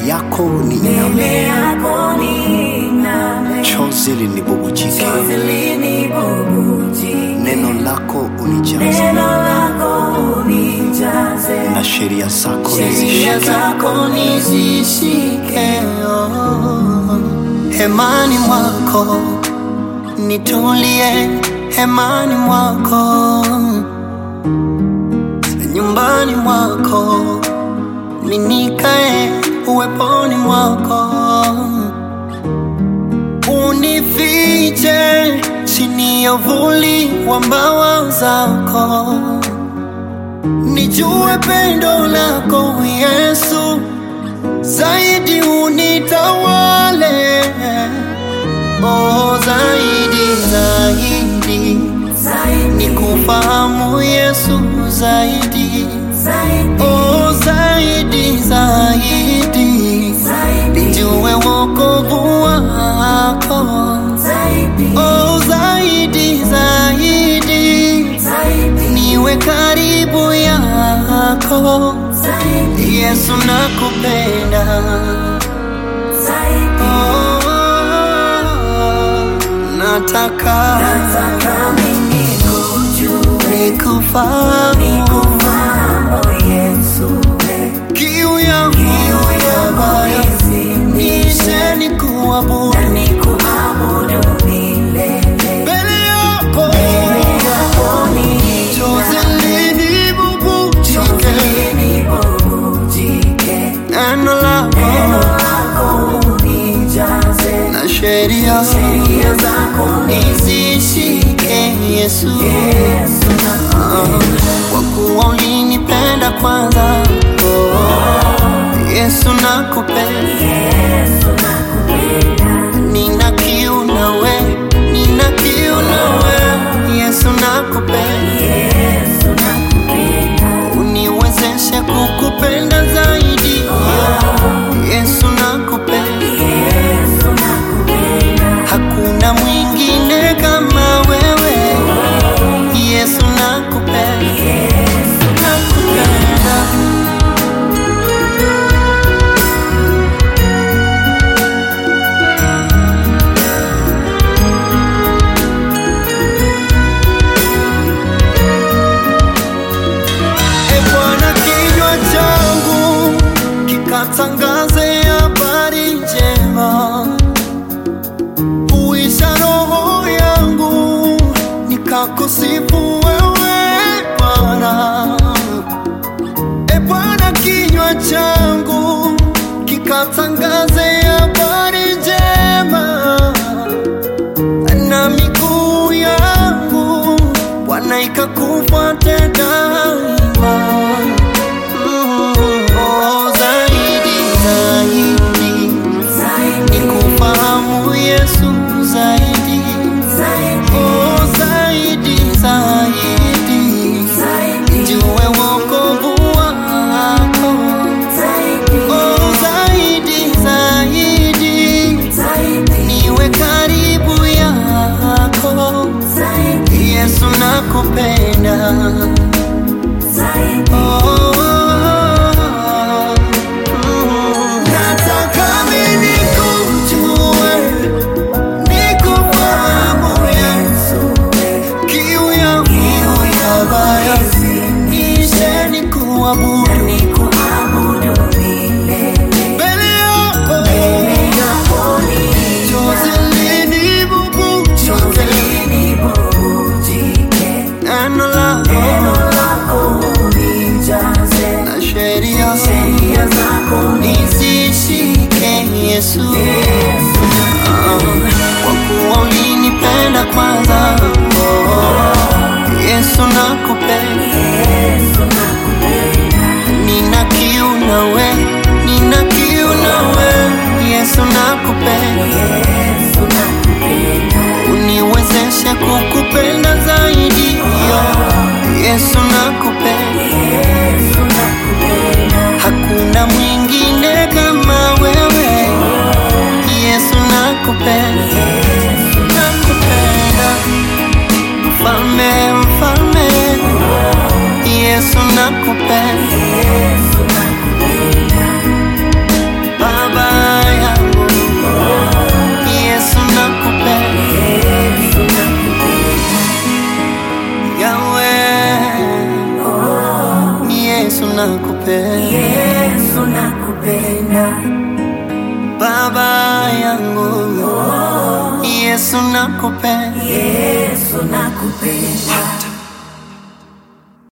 yako ni mbele yako niname, chozi linibubujike, chozi linibubujike, neno lako unijaze, neno lako unijaze, na sheria zako sheria nizishike. zako nizishike. oh. Hemani mwako nitulie, hemani mwako, nyumbani mwako ninikae, uweponi mwako unifiche chini ya uvuli wa mbawa zako, nijue pendo lako Yesu zaidi unitawale, oh, zaidi zaidi Zaidi, nikufahamu Yesu zaidi, zaidi, oh, zaidi zaidi zaidi, nijue wokovu wako, zaidi, oh, zaidi zaidi zaidi, niwe karibu yako zaidi, Yesu nakupenda zaidi. oh, nataka Nataka mimi kujue, nikufahamu nikufahamu Yesu, we. kiu yangu ambayo nishe nikuabudu na nikuabudu milele. mbele yako Yako ni chozi linibubujike chozi linibubujike, neno lako neno lako unijaze, na sheria sheria zako nizishike Yesu Yesu nakupenda, kwa kuwa ulinipenda kwanza oh, Yesu nakupenda Yesu nakupenda, nina kiu nawe nina kiu nawe Yesu nakupenda Yesu nakupenda, uniwezeshe kukupenda zaidi Yesu nakupenda Yesu nakupenda, hakuna mwingine kama wewe Yesu nakupenda Yesu nakupenda E Bwana, kinywa changu kikatangaze habari njema, uisha roho yangu nikakusifu wewe Bwana. E Bwana, kinywa changu kikatangaze habari njema na miguu yangu Bwana ikakufuate daima. Mm, oh, zaidi zaidi zaidi, nikufahamu Yesu zaidi, zaidi, oh, zaidi zaidi zaidi, nijue wokovu wako, zaidi, oh, zaidi zaidi zaidi, niwe karibu yako zaidi, Yesu nakupenda zaidi. oh, mm. Nataka mimi nikujue, nikufahamu Yesu, kiu yangu ambayo nishe nikuabudu Nikuabudu milele, mbele yako, yako ni chozi linibubujike, linibubujike, neno lako neno lako unijaze, na sheria sheria zako nizishike Yesu, Yesu Ah, kwa kuwa ulinipenda kwanza. Oh, Yesu nakupenda, Yesu nakupenda, nina kiu nawe, nina kiu nawe. Yesu nakupenda, Yesu nakupenda, uniwezeshe kukupenda zaidi. Yo, Yesu nakupenda, Yesu nakupenda, hakuna mwingine kama wewe. Yesu nakupenda, Yesu nakupenda, mfalme, mfalme nakupenda Yesu nakupenda baba yangu Yesu nakupenda Yesu nakupenda